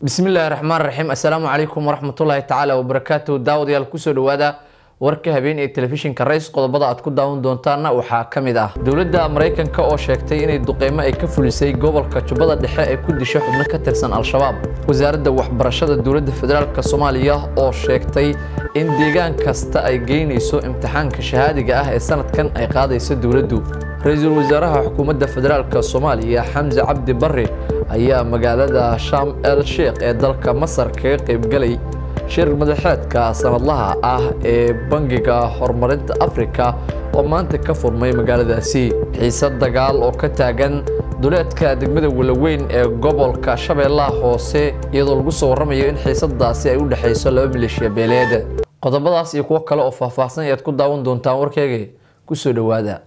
bismillaahi raxmaan raxiim assalaamu calaykum waraxmatullaahi tacaala wabarakaatuhu daawadayaal kusoo dhawaada warka habeen ee telefishinka rays qodobada aad ku daawan doontaana waxaa ka mid ah dowladda maraykanka oo sheegtay inay duqeymo ay ka fulisay gobolka jubbada dhexe ee ku disha xubno ka tirsan al-shabaab wasaaradda waxbarashada dowladda federaalk soomaaliya oo sheegtay in deegaan kasta ay geynayso imtixaanka shahaadiga ah ee sanadkan ay qaadayso dowladdu ra-iisul wasaaraha xukuumadda federaalk soomaaliya xamse cabdi barre ayaa magaalada sham el sheekh ee dalka masar kaga qaybgalay shir madaxeedka sanadlaha ah ee bangiga horumarinta afrika oo maanta ka furmay magaaladaasi xiise dagaal oo ka taagan duleedka degmada walaweyn ee gobolka shabeellaha hoose iyadoo lagu soo warramayo in xiisadaasi ay u dhexayso laba maleeshiya beeleed qodobadaas iyo kuwo kale oo faahfaahsan ayaad ku daawan doontaan warkeyga kusoo dhowaada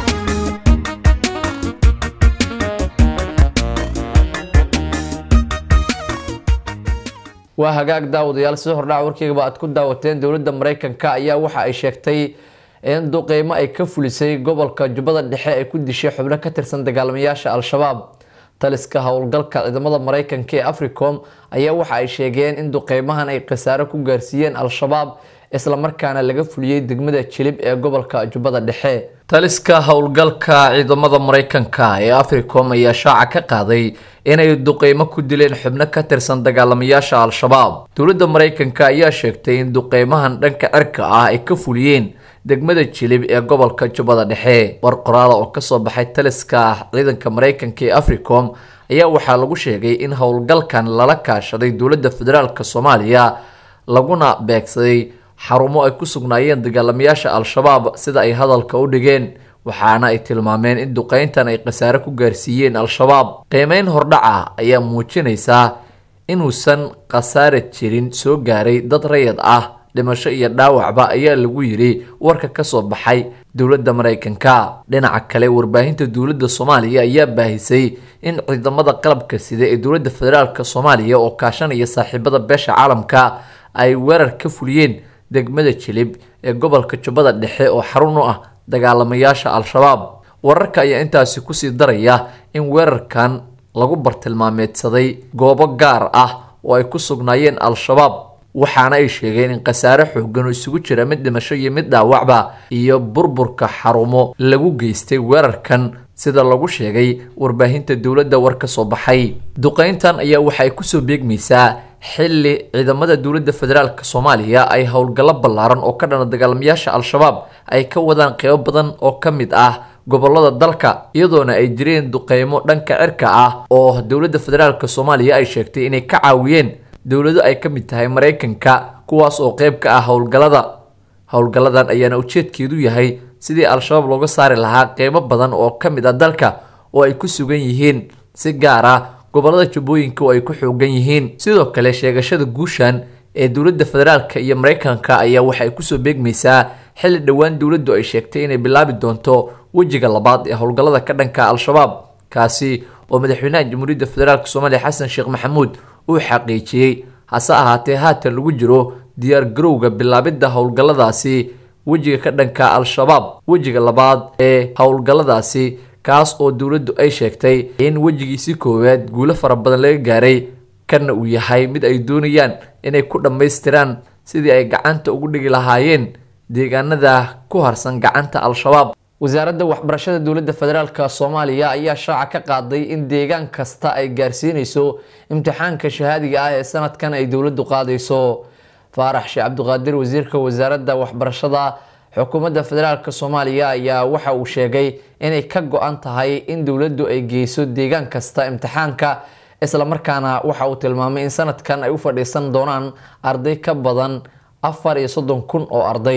waa hagaag daawadayaal sida hordhaca warkeygaba aad ku daawateen dowladda maraykanka ayaa waxa ay sheegtay in duqeymo ay ka fulisay gobolka jubbada dhexe ay ku dishay xubno ka tirsan dagaalamayaasha al-shabaab taliska howlgalka ciidamada maraykanka ee africom ayaa waxa ay sheegeen in duqeymahan ay khasaaro ku gaarsiiyeen al-shabaab islamarkaana laga fuliyey degmada jilib ee gobolka jubbada dhexe taliska howlgalka ciidamada maraykanka ee africom ayaa shaaca ka qaaday inay duqeymo ku dileen xubno ka tirsan dagaalamayaasha al-shabaab dowladda maraykanka ayaa sheegtay in duqeymahan dhanka cirka ah ay ka fuliyeen degmada jilib ee gobolka jubbada dhexe war qoraala oo kasoo baxay taliska ciidanka maraykanka ee africom ayaa waxaa lagu sheegay in howlgalkan lala kaashaday dowladda federaalk soomaaliya laguna beegsaday xarumo ay ku sugnaayeen dagaalamayaasha al-shabaab sida ay hadalka u dhigeen waxaana ay tilmaameen in duqeyntan ay khasaare ku gaarsiiyeen al-shabaab qiimeyn hordhaca ayaa muujinaysaa inuusan khasaare jirin soo gaaray dad rayid ah dhimasho iyo dhaawacba ayaa lagu yiri warka kasoo baxay dowladda maraykanka dhinaca kale warbaahinta dowladda soomaaliya ayaa baahisay in ciidamada qalabka sida ee dowladda federaalk soomaaliya oo kaashanaya saaxiibada beesha caalamka ay weerar ka fuliyeen degmada jilib ee gobolka jubbada dhexe oo xarun u ah dagaalamayaasha al-shabaab wararka ayaa intaasi kusii daraya in weerarkan lagu bartilmaameedsaday goobo gaar ah oo ay ku sugnaayeen al-shabaab waxaana ay sheegeen in khasaare xoogan oo isugu jira mid dhimasho iyo mid dhaawacba iyo burburka xarumo lagu geystay weerarkan sida lagu sheegay warbaahinta dowladda war ka soo baxay duqeyntan ayaa waxa ay kusoo beegmaysaa xilli ciidamada dowladda federaalk soomaaliya ay howlgallo ballaaran oo ka dhana dagaalamayaasha al-shabaab ay ka wadaan qeybo badan oo ka mid ah gobolada dalka iyadoona ay jireen duqeymo dhanka cirka ah oo dowladda federaalk soomaaliya ay sheegtay inay ka caawiyeen dowlado ay ka mid tahay maraykanka kuwaas oo qeyb ka ah howlgallada howlgalladan ayaana ujeedkeedu yahay sidii al-shabaab looga saari lahaa qeybo badan oo ka mid ah dalka oo ay ku sugan yihiin si gaar ah gobolada jubbooyinka oo ay ku xoogan yihiin sidoo kale sheegashada guushan ee dowladda federaalk iyo maraykanka ayaa waxay kusoo beegmaysaa xilli dhowaan dowladdu ay sheegtay inay bilaabi doonto wejiga labaad ee howlgallada ka dhanka al-shabaab kaasi oo madaxweynaha jamhuuriyadda federaalk soomaaliya xasan sheekh maxamuud uu xaqiijiyey hase ahaatee haatan lagu jiro diyaar garowga bilaabidda howlgalladaasi wejiga ka dhanka al-shabaab wejiga labaad ee howlgalladaasi kaas oo dowladdu ay sheegtay in wejigiisi koowaad guulo fara badan laga gaaray kana uu yahay mid ay doonayaan inay ku dhammaystiraan sidii ay gacanta ugu dhigi lahaayeen deegaanada ku harsan gacanta al-shabaab wasaaradda waxbarashada dowladda federaalk soomaaliya ayaa shaaca ka qaaday in deegaan kasta ay gaarsiinayso imtixaanka shahaadiga ah ee sanadkan ay dowladdu qaadayso faarax sheekh cabdiqaadir wasiirka wasaaradda waxbarashada xukuumadda federaalk soomaaliya ayaa waxa uu sheegay inay ka go-an tahay in dowladdu ay geyso deegaan kasta imtixaanka islamarkaana waxa uu tilmaamay in sanadkan ay u fadhiisan doonaan arday ka badan afar iyo soddon kun oo arday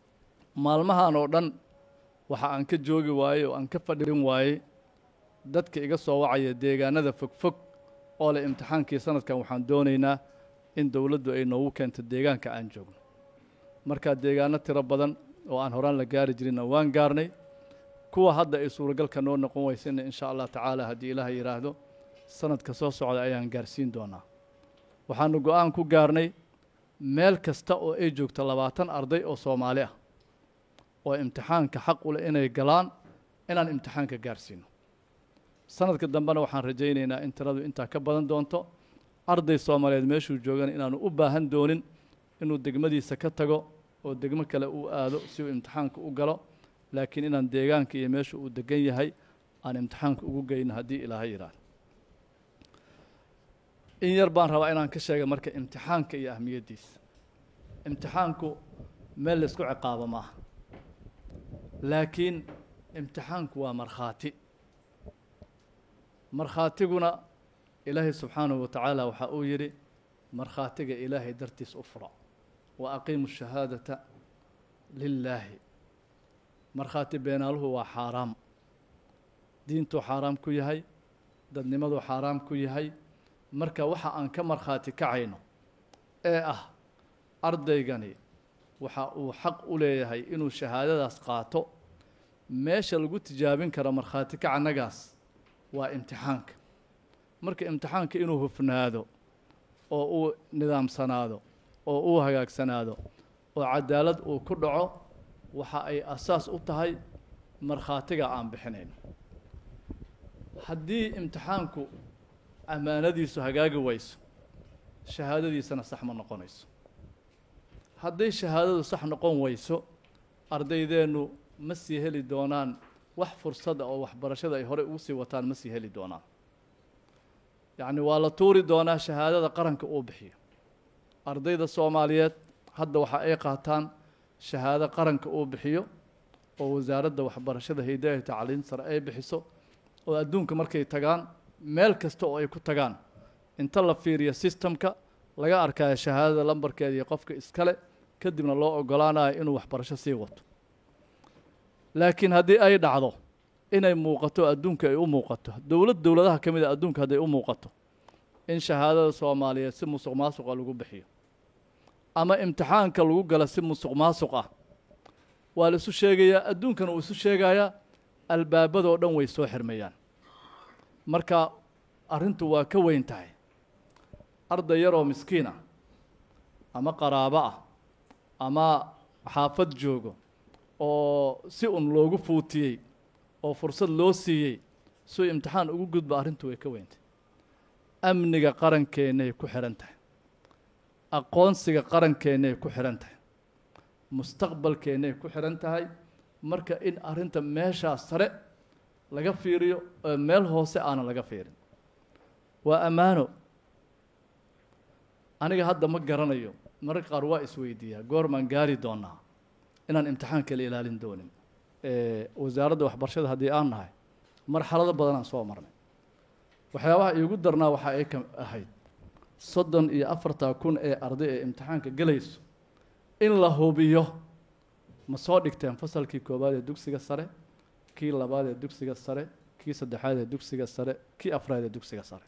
maalmahan oo dhan waxa aan ka joogi waayey oo aan ka fadhin waayey dadka iga soo wacaya deegaanada fogfog oo leh imtixaankii sanadkan waxaan doonaynaa in dowladdu ay noogu keento deegaanka aan joogno markaa deegaano tiro badan oo aan horaan la gaari jirinna waan gaarnay kuwa hadda ay suuragalka noo noqon weysayna insha allah tacaala haddii ilaah yidhaahdo sanadka soo socda ayaan gaarsiin doonaa waxaanu go-aan ku gaarnay meel kasta oo ay joogto labaatan arday oo soomaali ah oo imtixaanka xaq u leh inay galaan inaan imtixaanka gaarsiino sanadka dambena waxaan rajaynaynaa in tiradu intaa ka badan doonto arday soomaaliyeed meeshuu joogana inaanu u baahan doonin inuu degmadiisa ka tago oo degmo kale uu aado si uu imtixaanka u galo laakiin inaan deegaanka iyo meesha uu degan yahay aan imtixaanka ugu geyno haddii ilaahay yidhaahdo in yar baan rabaa inaan ka sheega marka imtixaanka iyo ahmiyaddiisa imtixaanku meel la isku ciqaabo maaha laakiin imtixaanku waa markhaati markhaatiguna ilaahay subxaanahu wa tacaala waxa uu yidhi markhaatiga ilaahay dartiis u fura wa aqiimu shahaadata lilaahi markhaati beenaaluhu waa xaaraam diintuu xaaraam ku yahay dadnimaduu xaaraam ku yahay marka waxa aan ka markhaati kacayno ee ah ardaygani waxa uu xaq u leeyahay inuu shahaadadaas qaato meesha lagu tijaabin karo markhaati kacanagaas waa imtixaanka marka imtixaanka inuu hufnaado oo uu nidaamsanaado oo uu hagaagsanaado oo cadaalad uu ku dhaco waxa ay asaas u tahay markhaatiga aan bixinayno haddii imtixaanku ammaanadiisu hagaagi wayso shahaadadiisana sax ma noqonayso hadday shahaadadu sax noqon wayso ardaydeennu ma sii heli doonaan wax fursada oo waxbarashada ay horey ugu sii wataan ma sii heli doonaan yacni waa la tuuri doonaa shahaadada qaranka uu bixiyo ardayda soomaaliyeed hadda waxa ay qaataan shahaado qaranka uu bixiyo oo wasaaradda waxbarashada hidaaya tacliin sare ay bixiso oo adduunka markay tagaan meel kasta oo ay ku tagaan inta la fiiriyo sistemka laga arkayo shahaadada lambarkeeda iyo qofka iskale kadibna loo ogolaanayo inuu waxbarasho sii wato laakiin haddii ay dhacdo inay muuqato adduunka ay u muuqato dowlad dowladaha ka mid a adduunka hadday u muuqato in shahaadada soomaaliyeed si musuq maasuqa lagu bixiyo ama imtixaanka lagu gala si musuq maasuq ah waa la isu sheegayaa adduunkana uu isu sheegayaa albaabadoo dhan way soo xirmayaan marka arrintu waa ka weyn tahay arday yaroo miskiin ah ama qaraabo ah ama xaafad joogo oo si un loogu fuutiyey oo fursad loo siiyey suu imtixaan ugu gudba arrintu way ka weyntahay amniga qarankeennaay ku xidhan tahay aqoonsiga qarankeennaay ku xidhan tahay mustaqbalkeennay ku xidhan tahay marka in arrinta meeshaa sare laga fiiriyo oo meel hoose aanan laga fiirin waa ammaano aniga hadda ma garanayo mararka qaar waa isweydiiyaa goormaan gaari doonaa inaan imtixaan kala ilaalin doonin wasaaradda waxbarashada haddii aan nahay marxalado badanaan soo marnay waxyaabaha iigu darnaa waxa ay ka ahayd soddon iyo afartaa kun ee arday ee imtixaanka gelayso in la hubiyo ma soo dhigteen fasalkii koowaad ee dugsiga sare kii labaad ee dugsiga sare kii saddexaad ee dugsiga sare kii afraad ee dugsiga sare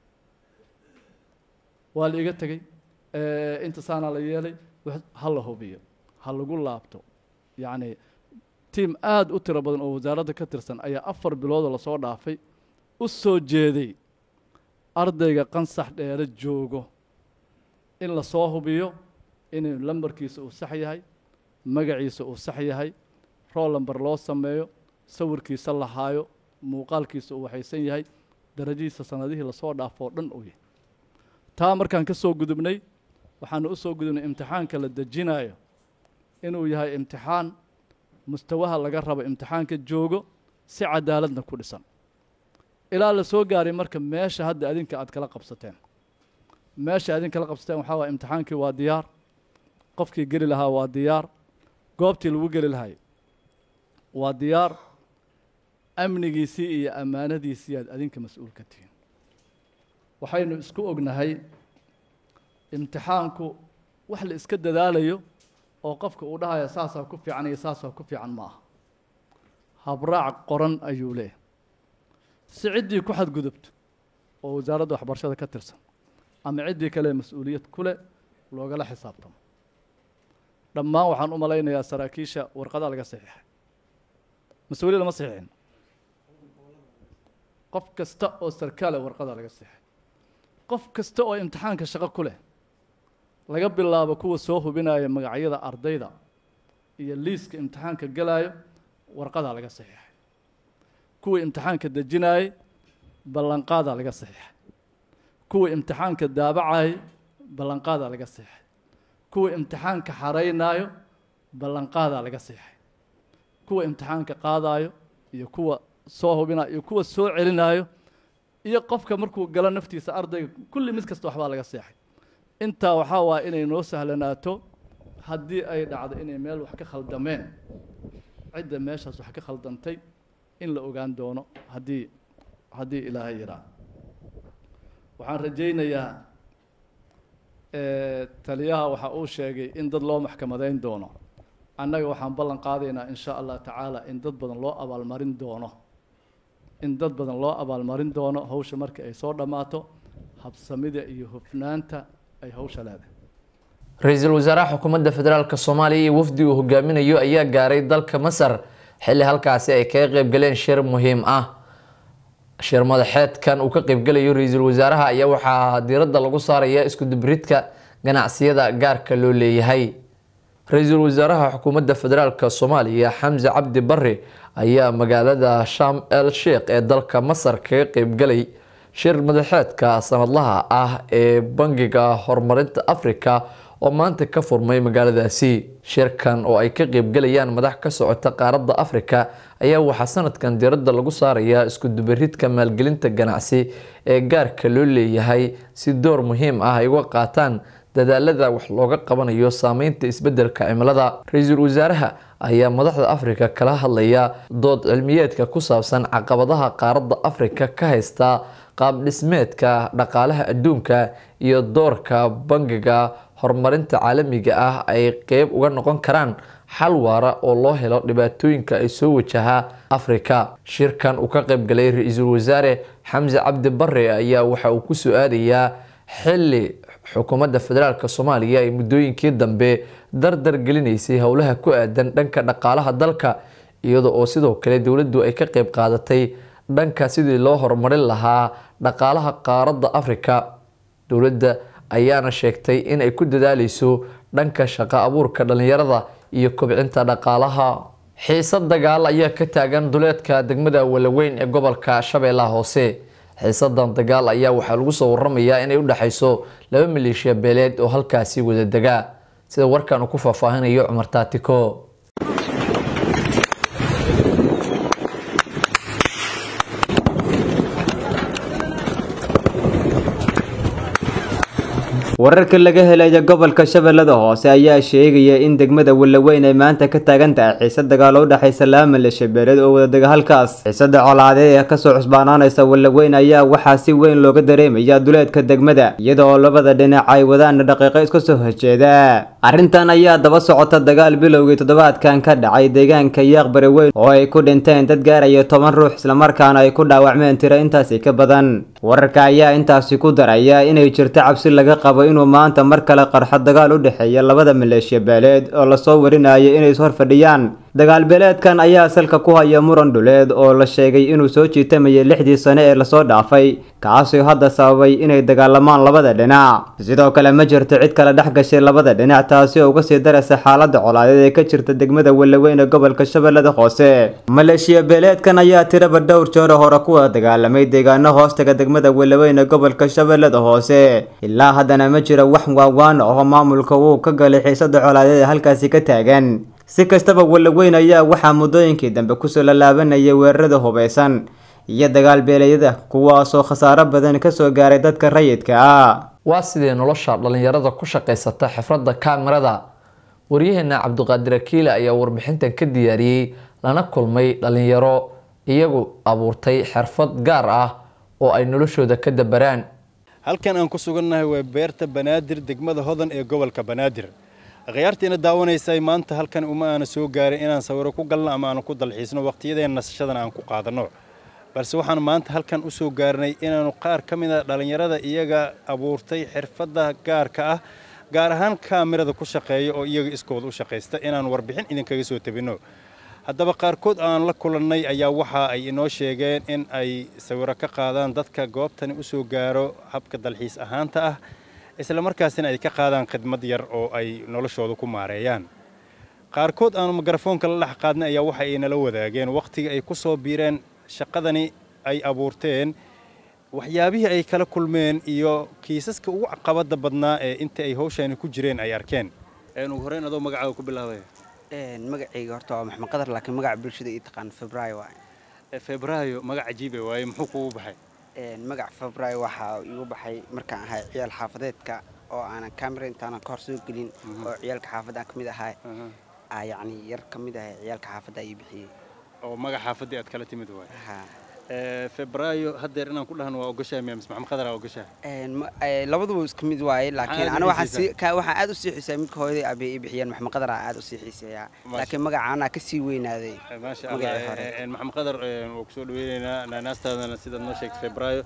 waa la iga tegey inta saanaa la yeelay ha la hubiyo ha lagu laabto yacni tiim aada u tiro badan oo wasaaradda ka tirsan ayaa afar biloodoo lasoo dhaafay u soo jeeday ardayga qansax dheere joogo in lasoo hubiyo inuu lambarkiisa uu sax yahay magaciisa uu sax yahay rool lamber loo sameeyo sawirkiisa la haayo muuqaalkiisa uu waxaysan yahay darajadiisa sanadihii lasoo dhaafoo dhan uu yahay taa markaan ka soo gudubnay waxaanu u soo gudubnay imtixaanka la dejinayo inuu yahay imtixaan mustawaha laga rabo imtixaanka joogo si cadaaladna ku dhisan ilaa la soo gaaray marka meesha hadda adinka aad kala qabsateen meesha adin kala qabsateen waxaa waaya imtixaankii waa diyaar qofkii geli lahaa waa diyaar goobtii lagu geli lahay waa diyaar amnigiisii iyo ammaanadiisii aad adinka mas-uul ka tihiin waxaynu isku ognahay imtixaanku wax la iska dadaalayo oo qofka uu dhahaya saasaa ku fiican iyo saasaa ku fiican ma aha habraac qoran ayuu leeyahy si ciddii ku xadgudubto oo wasaaradda waxbarashada ka tirsan ama ciddii kale mas-uuliyad ku leh loogala xisaabtamo dhammaan waxaan u malaynayaa saraakiisha warqadaa laga saxiixay mas-uuliya lama saxiixin qof kasta oo sarkaale warqadaa laga saxiixay qof kasta oo imtixaanka shaqo ku leh laga bilaabo kuwa soo hubinaya magacyada ardayda iyo liiska imtixaanka gelaayo warqadaa laga saxiixay kuwii imtixaanka dejinaayey ballanqaadaa laga saxiixay kuwa imtixaanka daabacay ballanqaadaa laga seexay kuwa imtixaanka xaraynaayo ballanqaadaa laga seexay kuwa imtixaanka qaadaayo iyo kuwa soo hubinayo iyo kuwa soo celinaayo iyo qofka markuu galo naftiisa ardayga kulli mid kasta waxbaa laga seexay intaa waxaa waaya inay noo sahlanaato haddii ay dhacdo inay meel wax ka khaldameen cidda meeshaas wax ka khaldantay in la ogaan doono haddii haddii ilaahay yiraa waxaan rajaynayaa taliyaha waxa uu sheegay in dad loo maxkamadayn doono annaga waxaan ballan qaadaynaa in sha allah tacaala in dad badan loo abaalmarin doono in dad badan loo abaalmarin doono hawsha marka ay soo dhammaato habsamida iyo hufnaanta ay hawsha leedahay ra-iisul wasaaraha xukuumadda federaalk soomaaliya iyo wafdi uu hogaaminayo ayaa gaaray dalka masar xilli halkaasi ay kaga qeybgaleen shir muhiim ah shir madaxeedkan uu ka qeybgalayo ra-iisul wasaaraha ayaa waxaa diiradda lagu saaraya iskudubiridka ganacsiyada gaarka loo leeyahay ra-iisul wasaaraha xukuumadda federaalk soomaaliya xamse cabdi barre ayaa magaalada sham el sheikh ee dalka masar kaga qeybgalay shir madaxeedka sanadlaha ah ee bangiga horumarinta africa oo maanta ka furmay magaaladaasi shirkan oo ay ka qeybgalayaan madax ka socota qaaradda africa ayaa waxaa sanadkan diiradda lagu saarayaa iskudubaridka maalgelinta ganacsi ee gaarka loo leeyahay si door muhiim ah ay uga qaataan dadaalada wax looga qabanayo saameynta isbedelka cimilada ra-iisul wasaaraha ayaa madaxda africa kala hadlaya dood cilmiyeedka ku saabsan caqabadaha qaaradda africa ka haysta qaab dhismeedka dhaqaalaha adduunka iyo doorka bangiga horumarinta caalamiga ah ay qeyb uga noqon karaan xal waara oo loo helo dhibaatooyinka ay soo wajahaa africa shirkan uu ka qeybgalay ra-iisul wasaare xamse cabdi bare ayaa waxa uu ku su-aalayaa xili xukuumadda federaalk soomaaliya ay muddooyinkii dambe dardar gelinaysay howlaha ku aadan dhanka dhaqaalaha dalka iyada oo sidoo kale dowladdu ay ka qeyb qaadatay dhanka sidii loo horumarin lahaa dhaqaalaha qaaradda africa dowladda ayaana sheegtay in ay ku dadaaleyso dhanka shaqo abuurka dhalinyarada iyo kobcinta dhaqaalaha xiise dagaal ayaa ka taagan duleedka degmada walaweyn ee gobolka shabeellaha hoose xiisadan dagaal ayaa waxaa lagu soo waramayaa inay u dhexayso laba maleeshiya beeleed oo halkaasi wada degaa sida warkan uu ku faahfaahinayo cumar taatiko wararka laga helaya gobolka shabeellada hoose ayaa sheegaya in degmada walaweyn ay maanta ka taagan tahay xiise dagaal oo u dhexaysa laba maleeshiya beeleed oo wadadega halkaas xiisada colaadeed ee kasoo cusbaanaanaysa walaweyn ayaa waxaa si weyn looga dareemaya duleedka degmada iyada oo labada dhinac ay wadaan dhaqiiqo iska soo horjeeda arrintan ayaa daba socota dagaal bilowgii toddobaadkan ka dhacay deegaanka yaaqbari weyn oo ay ku dhinteen dad gaaraya toban ruux islamarkaana ay ku dhaawacmeen tiro intaasi ka badan wararka ayaa intaasi ku daraya inay jirto cabsi laga qabo inuu maanta mar kale qarxo dagaal u dhexeeya labada maleeshiya beeleed oo lasoo warinaya inay is horfadhiyaan dagaal beeleedkan ayaa salka ku haya muran dhuleed oo la sheegay inuu soo jiitamayay lixdii sane ee lasoo dhaafay kaasoo hadda sababay inay dagaalamaan labada dhinac sidoo kale ma jirto cid kale dhex gashay labada dhinac taasi oo uga sii daraysa xaalada colaadeed ee ka jirta degmada walaweyn ee gobolka shabeellada hoose maleeshiya beeleedkan ayaa tiraba dhowr jeero hore kuwa dagaalamay deegaano hoostaga degmada walaweyn ee gobolka shabeellada hoose ilaa haddana ma jiro wax waawaan oo maamulka uu ka galay xiisada colaadeed ee halkaasi ka taagan si kastaba walaweyn ayaa waxaa muddooyinkii dambe kusoo lalaabanayay weerarada hubeysan iyo dagaal beeleedyada kuwaasoo khasaaro badan kasoo gaaray dadka rayidka ah waa sidee nolosha dhalinyarada ku shaqaysata xifradda kaamirada waryaheena cabdiqaadir akiile ayaa warbixintan ka diyaariyey lana kulmay dhalinyaro iyagu abuurtay xirfad gaar ah oo ay noloshooda ka dabaraan halkan aan ku sugannahay waa beerta banaadir degmada hodan ee gobolka banaadir akhyaartiina daawanaysay maanta halkan uma aana soo gaarin inaan sawiro ku galno ama aanu ku dalxiisno waqtiyadeen nasashadana aan ku qaadanno balse waxaan maanta halkan u soo gaarnay inaanu qaar ka mid a dhallinyarada iyaga abuurtay xirfadda gaarka ah gaar ahaan kaamirada ku shaqeeya oo iyaga iskooda u shaqaysta inaan warbixin idinkaga soo tabinno haddaba qaarkood aan la kulannay ayaa waxa ay inoo sheegeen in ay sawiro ka qaadaan dadka goobtani u soo gaaro habka dalxiis ahaanta ah isla markaasina ay ka qaadaan khidmad yar oo ay noloshooda ku maareeyaan qaarkood aanu mikrofoonka la dhex qaadnay ayaa waxa ay nala wadaageen wakhtiga ay ku soo biireen shaqadani ay abuurteen waxyaabihii ay kala kulmeen iyo kiisaska ugu caqabada badnaa ee inta ay hawshaani ku jireen ay arkeen ugu horreyn adoo magacaaga ku bilaabaya magacayga horta waa maxamed qadar laakiin magaca bulshada ii taqaan febraayo waay febraayo magac cajiibe waaye muxuu kugu baxay magac febraayo waxaa igu baxay markaan ahay ciyaal xaafadeedka oo aanan camera intaanan ka hor soo gelin oo ciyaalka xaafadda aan ka mid ahay yacni yar ka mid ahay ciyaalka xaafadda ii bixiyey oo magac xaafaddii aad kala timid waay febraayo haddeer inaan ku dhahno waa ogashahay miya mise maxamed qadar aa ogashahay labaduba isku mid waaye laakiin ana waxaan aad u sii xiiseeya midka hooyaday aabay ii bixiyeen maxamed qadar aa aad u sii xiiseeyaa laakiin magaca anaa ka sii weynaaday maasha allah maxamed qadar waa kusoo dhaweynaynaa naanaastaadana sidaad noo sheegtay febraayo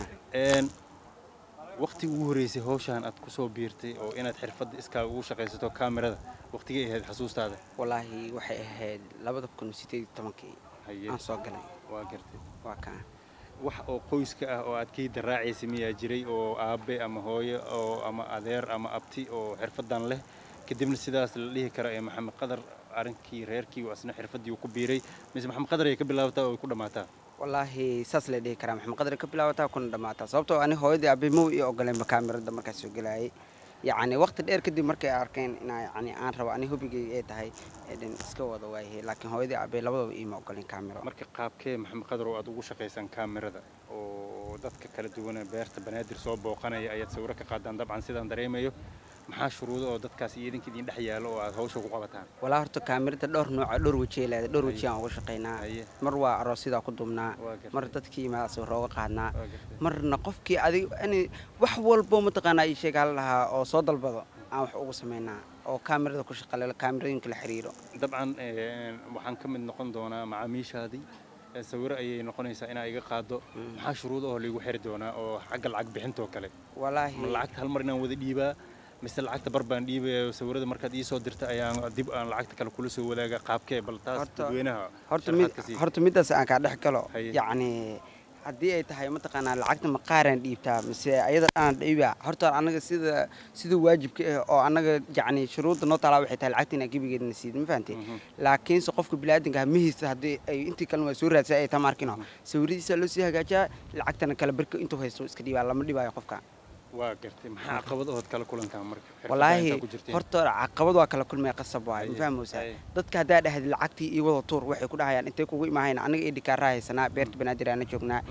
waqti ugu horeysay hawshaan aad ku soo biirtay oo inaad xirfadda iskaa ugu shaqaysato kaamirada waqtigay ahayd xasuustaada wallaahi waxay ahayd labada kun sideed iyo tobankii aan soo galay waa gartay waa kaa wax oo qoyska ah oo aad kayda raacaysay miyaa jiray oo aabe ama hooyo oo ama adeer ama abti oo xirfaddan leh kadibna sidaas la dhihi kara ee maxamed qadar arrinkii reerkii oo asna xirfaddii uu ku biiray mise maxamed qadar ay ka bilaabataa oo ay ku dhammaataa wallaahi saas la dhihi karaa maxamed qadar ka bilaabataa kuna dhammaataa sababtoo ani hooyadii aabay mow ii ogoleenba kaamirada markaas soo gelaayay yacni waqti dheer kadib markay arkeen inaa yani aan rabo ani hubigay ay tahay dhan iska wada waayahay laakiin hooyadii aabay labadaba iima ogoleen kaamiro marka qaabkee maxamed qadar oo aad ugu shaqaysaan kaamirada oo dadka kala duwan beerta banaadir soo booqanaya ayaad sawiro ka qaadaan dabcan sidaan dareemayo maxaa shuruudo oo dadkaas iyo idinka idin dhex yaalo oo aad hawsha ku qabataan walaa horta kaamirada dhowr nooca dhowr weji ay leedahay dhowr weji aan uga shaqaynaa mar waa aroosyada ku dumnaa mar dadkii yimaada sawiro uga qaadnaa marna qofkii adig ani wax walbo mataqaanaa ii sheeg hal lahaa oo soo dalbado aan wax ugu samaynaa oo kaamirada ku shaqale kaamirooyinka la xiriiro dabcan waxaan ka mid noqon doonaa macaamiishaadii sawiro ayay noqonaysaa inaa iga qaado maxaa shuruudo oo laigu xiri doonaa oo xagga lacag bixintoo kale walaahi ma lacagta hal mar inaan wada dhiibaa mise lacagta bar baan dhiibaya sawirada markaad ii soo dirta ayaan dib aan lacagta kale kula soo wadaaga qaabkee bal taas dadweynaha horta mid horta middaas aan kaa dhex galo yacni haddii ay tahay mataqaanaa lacagta maqaaraan dhiibtaa mise ayada dhanaan dhiibaa horta annaga sida sida waajibka ah oo annaga yacni shuruudda noo taalaa waxay tahay lacagta inaan gebigeedna siid ma fahamtay laakiinse qofka biniaadanka mihiisa haddii ay intii kalena waa soo raadsa ay taa markino sawiradiisa loo sii hagaajiyaa lacagtana kale barka intuu haysto iska dhiibaa lama dhibaayo qofka waa gartay maxaa caqabad ood kala kulantaan marka wallaahi horta caqabad waa kala kulmaya qasab waay ma fahmeysaa dadka haddaa dhahda lacagtii iyo wada tuur waxay ku dhahayaan intay kugu imaahayna anaga ii dhikaaraa haysanaa beerta banaadir aana joognaa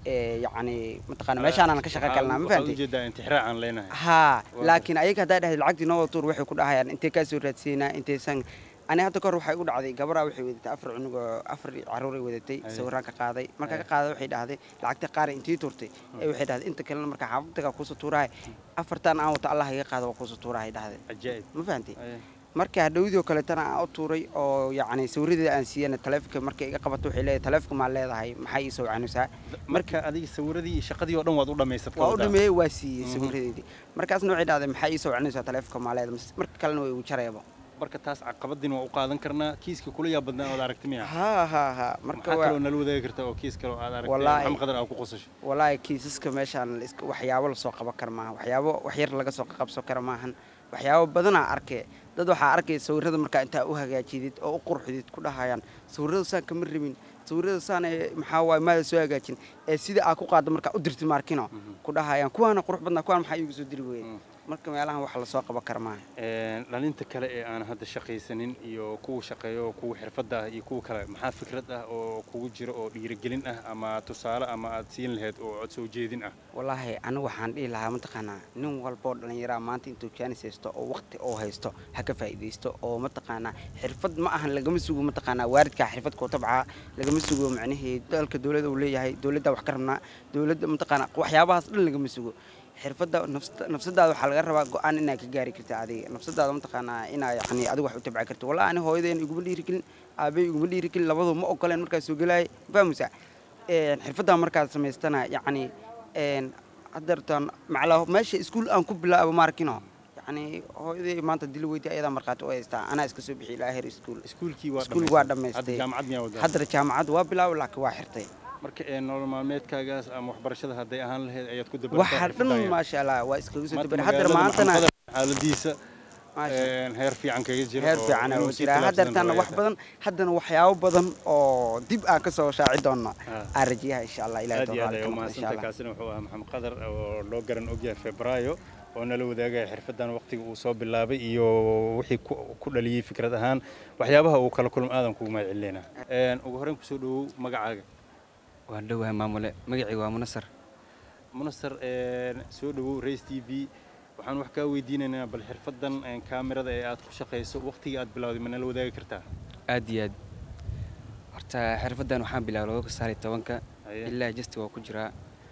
yacni mataqaana meeshaanaan ka shaqo galnaa ma fahamtay ujeedaa intixraacaan leenahay haa laakiin ayaga haddaa dhahda lacagtii noo wada tuur waxay ku dhahayaan intay kaa soo raadsiinaa intaysan ani hadda kahor waxay u dhacday gabaraa waxay wadatay afar cunugoo afar caruuray wadatay sawiraan ka qaaday markaa ka qaaday waxay dhahday lacagta qaar intii turtay ee waxay dhahday inta kalena markaa xaafadaga kuusoo tuurahay afartan aan wata allah iga qaada waa kuusoo tuurahay dhahday cajaa'ib ma fahantay marka hadhowdii oo kaleetana aan u tuuray oo yacni sawiradeeda aan siiyana taleefonka markay iga qabato waxay leedahay taleefonka maa leedahay maxay ii soo wacanaysaa marka adiga sawiradii iyo shaqadii oo dhan waad u dhammaysatay waa u dhameeyey waa siiyey sawiradeedii markaasna waxay dhahday maxay ii soo wacanaysaa taleefonka maa leedahay marka kalena way igu jarayaba marka taas caqabadiina waa u qaadan karnaa kiiska kula yaa badnaa ood aragti miya ha ha ha marka kaloo nala wadaagi karta oo kiis kale oo aad aragtay maxamed qadar aad ku qosasho wallaahi kiisaska meeshaan waxyaabo lasoo qaban kara maaha waxyaabo wax yar laga soo qabsan kara maahan waxyaabo badanaa arkee dad waxaa arkaya sawirada markaa intaa u hagaajidid oo u qurxidid ku dhahayaan sawirada saan kama rabin sawirada saan maxaa waay maada soo hagaajin ee sida aad ku qaaddo markaa u dirtid maarkino ku dhahayaan kuwaana qurux badnaa kuwaan maxaa iigu soo diri weyey marka meelahan wax lasoo qaban kara maaha dhalinta kale ee aan hadda shaqaysanin iyo kuwa shaqeeyo kuwa xirfadda ah iyo kuwa kale maxaa fikrad ah oo kugu jira oo dhiirigelin ah ama tusaale ama aad siin lahayd oo cod soo jeedin ah wallaahi anigu waxaan dhihi lahaa mataqaanaa nin walboo dhallinyaraa maanta intuu jaanis haysto oo waqti oo haysto ha ka faa'iidaysto oo mataqaanaa xirfad ma ahan lagama sugo mataqaanaa waalidkaa xirfad kuu tabcaa lagama sugo macnihii dalka dowladda uu leeyahay dowladda wax ka rabnaa dowladda mataqaanaa waxyaabahaas dhan lagama sugo xirfadda nafsadaada waxaa laga rabaa go-aan inaad ka gaari karta adiga nafsadaada mataqaanaa inaa yani adiga wax u tabci karto wallahi ani hooyadeen iguma dhiirigelin aabay iguma dhiirigelin labadu ma ogoleen markaas soo gelaayay fahmaysaa xirfaddaa markaad samaystana yacni haddeertaan macla meesha iskuul aan ku bilaabo maarkino yani hooyadii maanta dili weydi ayadaa markhaati u haystaa anaa iska soo bixiyay ilaa heer iskuul iskuulkii waa iskuul waa dhammaystay jaamacad miyaa wadaa haddana jaamacad waa bilaabo laakiin waa xirtay marka nolol maalmeedkaagaas ama waxbarashada hadday ahaan lahayd ayaad ku waxa dhan maasha allah waa iskaga soo dabari haddana maantana xaaladiisa Maasha. een, heer fiican kaga jiro heer oo fiican inuu oo sii jira tallaabsadan haddeertaana rabo wax ay badan haddana waxyaabo badan oo dib aan ka soo shaaci doona Ah. aan rajayaha insha allah ilahay aad iyo aad tawfiiq ay ka noqdo insha umahadsantahay allah kaasina wuxuu ahaa maxamed qadar oo loo garan ogyahay febraayo oo nala wadaagaya xirfadan waqtiga uu soo bilaabay iyo wixii ku ku dhaliyey fikrad ahaan waxyaabaha uu kala kulmo aadan kugu mahad celinayna Een, ugu horreyn kusoo dhawow magacaaga waan dhowahay maamule magacii waa munasar munasar een, soo dhawow race t v waxaan wax kaa weydiinaynaa bal xirfadan een, kaamirada ee aad ku shaqayso waqtigii aad bilowday ma nala wadaagi kartaa aad iyo aad horta xirfaddan waxaan bilaabay laba kun sagaal iyo tobanka Haye. ilaa jasti waa ku jiraa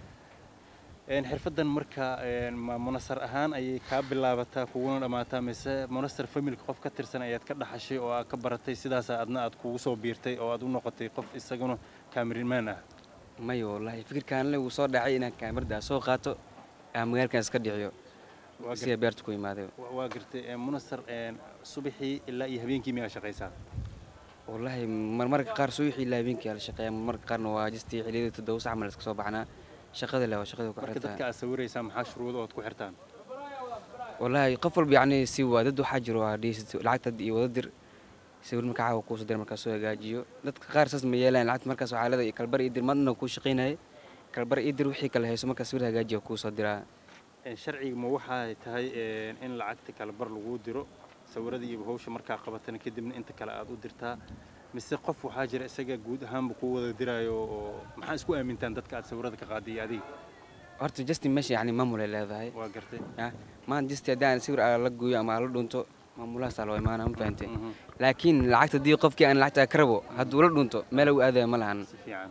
Een, xirfadan marka een, ma munasar ahaan ayay kaa bilaabataa kuguna dhammaataa mise munasar familka qof ka tirsan ayaad ka dhaxashay oo aad ka baratay sidaas adna aad kugu soo biirtay oo aad u noqotay qof isaguna kaamirimaan ah maya wallaahi fikirkaan le wuu soo dhacay inaan kaamirada soo qaato aan magaalkan iska dhiciyo Waa sida beerta ku imaaday Wa- waa gartay een, munasar een, subaxii ilaa iyo habeenkii miyaa shaqaysaa wallaahi marmarka qaar subaxii ilaa habeenkii aa la shaqeeya marmarka qaarna waa jasti xilliyada toddoba sax mal iska soo baxnaa shaqada le waa shaqada ku marka xirtaa dadka aad sawiraysaa maxaa shuruudo ood ku xirtaan wallaahi qof walba yacni si waa dad waxaa jiro waa dhihi lacagta iyo wada dir sawir markaa caawa kuusoo dir markaa soo hagaajiyo dadka qaar saas ma yeelaan lacagta markaas waxaa leedahay kalbar iyo dir maadna kuu shaqaynayay kalbar iyo dir wixii kale hayso markaa sawir hagaajiya kuusoo diraa Een, sharciga ma waxay tahay een, in lacagta kale bar lagu diro sawirada iyo hawsha markaa qabatana kadibna inta kale aad u dirtaa mise qof waxaa jira isaga guud ahaanba kuu wada diraayo oo maxaa isku aamintaan dadka aad sawirada ka qaaday iyo adiga horta justin meesha yacni maamulay leedahay waa gartay ya maanta justin haddii aan sawir aa la gooyo ama aa la dhunto maamulahaasaa loo imaana ma fahantay Mhm. laakiin lacagta haddii qofkii aan lacagta ka rabo hadduu la dhunto meel u aadaya ma lahan si fiican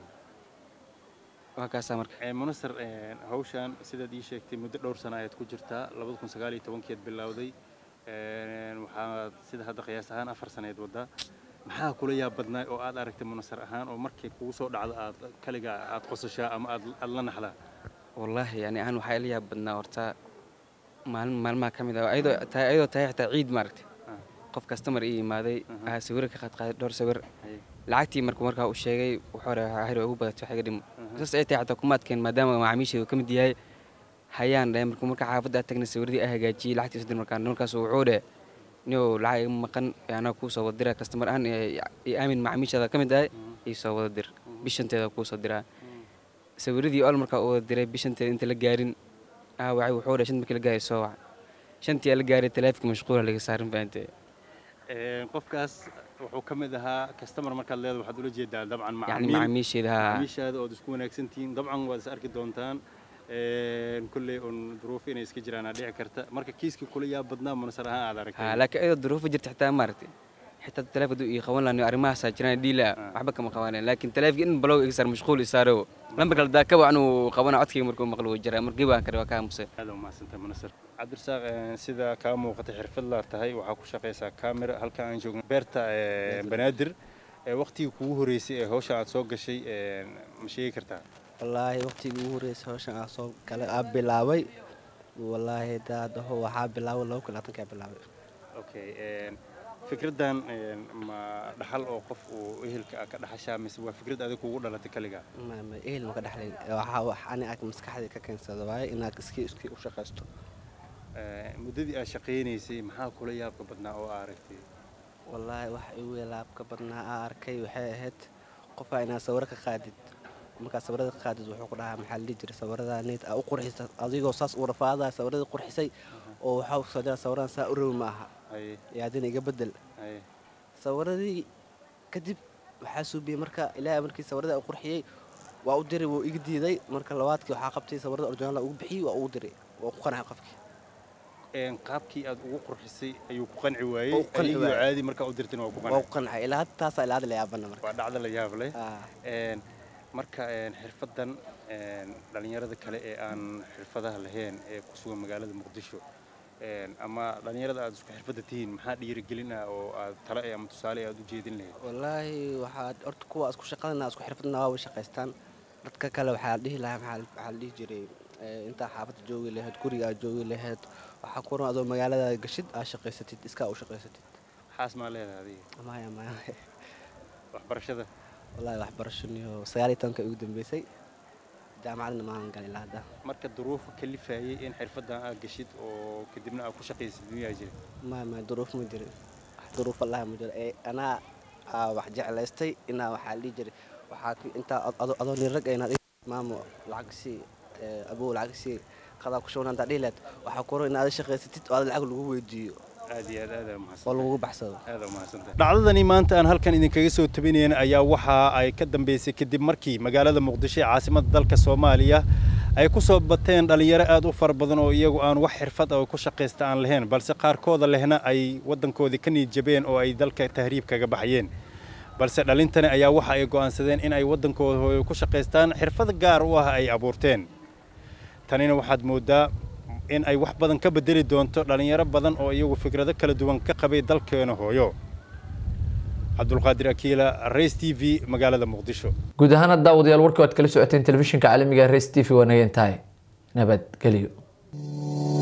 waa kaasaa marka Een, munasar een, hawshan sidaad ii sheegtay muddo dhowr sano ayaad ku jirtaa labada kun sagaal iyo tobankeed bilowday Een, waxaad sida hadda qiyaas ahaan afar saneed waddaa maxaa kula yaab badnaa oo aad aragtay munasar ahaan oo markay kugu soo dhacdo aad kaliga aad qosashaa ama aad aad la naxdaa wallaahi yani ahaan waxaa ila yaab badnaa horta maalin maalmaha ka mid ah ayadoo tahay ayadoo tahay xitaa ciid maaragtay Ah. qof kastamar ii imaaday Mhm. aa sawiro ka qaad qaaday dhowr sawir Haye. lacagtii markuu markaa uu sheegay wuxuu hore hir ugu badatay wax iga dhimo Mhm. saas ay tahay xataa kuma adkeen maadaama macaamiisheedu ka mid yahay hayaan dhahay markuu markaa xaafadda aad tagnay sawiradii aa hagaajiyey lacagtii isdir markaa markaas wuxuu dheh nio lacag iga maqan ee anaa kuu soo wada dira kastamar ahaan iyo aamin macaamiishaada ka mid ahay ii soo wada dir bishanteeda kuu soo diraa sawiradii ol markaa u wada diray bishanteeda inta la gaarin aa wacay wuxuu dheh shant markii la gaaray soo wac shantii aa la gaaray taleefonka mashquula laga saarin fahamtay Een, qofkaas wuxuu ka mid ahaa customer markaad leedahay waxaad ula jeedaa dabcan yacni macaamiil macaamiisheeda haa macaamiishaada ood isku wanaagsan tihiin dabcan waad is arki doontaan Een, kolley un duruufo inay iska jiraan aa dhici karta marka kiiskii kula yaab badnaa munasar ahaan aad haa aragtay laakiin ayadoo duruufo jirta xitaa maaragtay xitaa taleefon hadduu ii qaban lahayo arrimahaasaa jiraan dhiila waxba kama qabaneen laakiin taleefonka in balow iga saar mashquul i saaro lambar kale daakaba anuu qabana codkayga markuu maqlo wuu jiraa markii baan kare waa ka aamusay aad u mahadsantahay munasar cabdirasaaq een, sida kaa muuqata xirfad laa tahay waxaa ku shaqaysaa camera halka aan joogno beerta ee, banaadir ee waqtigii kugu horeysay ee hawsha aad soo gashay een, ma sheegi kartaa wallaahi waqtigii ugu horreysay hawshan aan soo kale aa bilaabay wallaahi daadaho waxaa bilaabay laba kun labaatankaa bilaabay okay een, fikraddan een, ma dhaxal oo qof uu ehelka ah ka dhaxashaa mise waa fikrad adig kugu dhalatay kaligaa ma ma ehel maka dhexlayn waxaa wax ani ag maskaxdii ka keensada waaye inaad iskii iskii u shaqaysto Ee, muddadii aad shaqaynaysay maxaa kula yaabka badnaa oo aa aragtay wallaahi wax igu laabka badnaa aa arkay waxay ahayd qofaa inaad sawiro ka qaadid markaad sawirada ka qaadid wuxuu ku dhahaa maxaa la dhihi jiray sawirada neyd aa u qurxisa adigoo saas u rafaadaya sawiradii qurxisay oo waxaa ku soo jira sawiradan saa u rawi ma aha haye iyo haddina iga bedel haye sawiradii kadib waxaa suubiyey marka ilaahay markii sawirada u qurxiyey waa u diray wuu iga diiday marka labaadkii waxaa qabtay sawirada originaal ugu bixiyey waa ugu diray waa ku qancay qofkii Een, qaabkii aad ugu qurxisay ayuu ku qanci waayey Wuu ku qanci adigoo waayey. caadi markaa u dirtin waa ku waa qancay ku qancay ilaa hadda taasaa ilaa hadda la yaabana marka waa dhacdo la yaab leh Ah. Een, marka een, xirfaddan een, dhallinyarada kale ee aan xirfadaha lahayn ee ku sugan magaalada muqdisho een, ama dhallinyarada aad isku xirfadda tihiin maxaa dhiirigelin ah oo aad tale eh ama tusaale aad u jeedin lahayd wallaahi waxaa horta kuwa isku shaqadana isku xirfadna waa way shaqaystaan dadka kale waxaa la dhihi lahaa maxaa la- waxaa la dhihi jiray eh, intaa xaafadda joogi lahayd guriga aad joogi lahayd waxaa ku ran adoo magaalada gashid aad shaqaysatid iskaa u shaqaysatid xaas maa leedahay adiga maya maya waxbarashada wallaahi waxbarashaniyo sagaal iyo tobanka ugu dambeysay jaamacadna maahan galin ilaa hadda marka duruufo kalifayay in xirfaddan aad gashid oo kadibna aad ku shaqaysid miyaa jira maya maya duruuf ma jirin wax duruuf allaha ma jiro ee anaa aa wax jeclaystay inaa waxaa dhihi jiray waxaa ku- intaa ad- ado- adoo nin rag inaad maamo lacag sii ee, abow lacag sii qadaa ku shubna intaa dhihi lahayd waxaa kuro inaad shaqaysatid oo aad lacag lagu weydiiyo aad iyo aad aad aa mahadsan oo lagugu baxsado aad aa mahadsantahay dhacdadani maanta aan halkan idinkaga soo tabinayn ayaa waxa ay ka dambeysay kadib markii magaalada muqdisho ee caasimadda dalka soomaaliya ay ku soo bateen dhalinyaro aad u fara badan oo iyagu aan wax xirfad ah oo ku shaqaysta aan lahayn balse qaarkooda lehna ay waddankoodii ka niid jabeen oo ay dalka tahriib kaga baxyeen balse dhalintani ayaa waxa ay go'aansadeen in ay waddankooda hooyo ku shaqaystaan xirfad gaar u ah ay abuurteen tanina waxaad moodaa in ay wax badan ka bedeli doonto dhalinyaro badan oo iyagu fikrado kala duwan ka qabay dalkeena hooyo cabdulqaadir akiila race t v magaalada muqdisho guud ahaan daawadayaal warkii waad kala socoteen telefishinka caalamiga race t v waa naga intahay nabadgelyo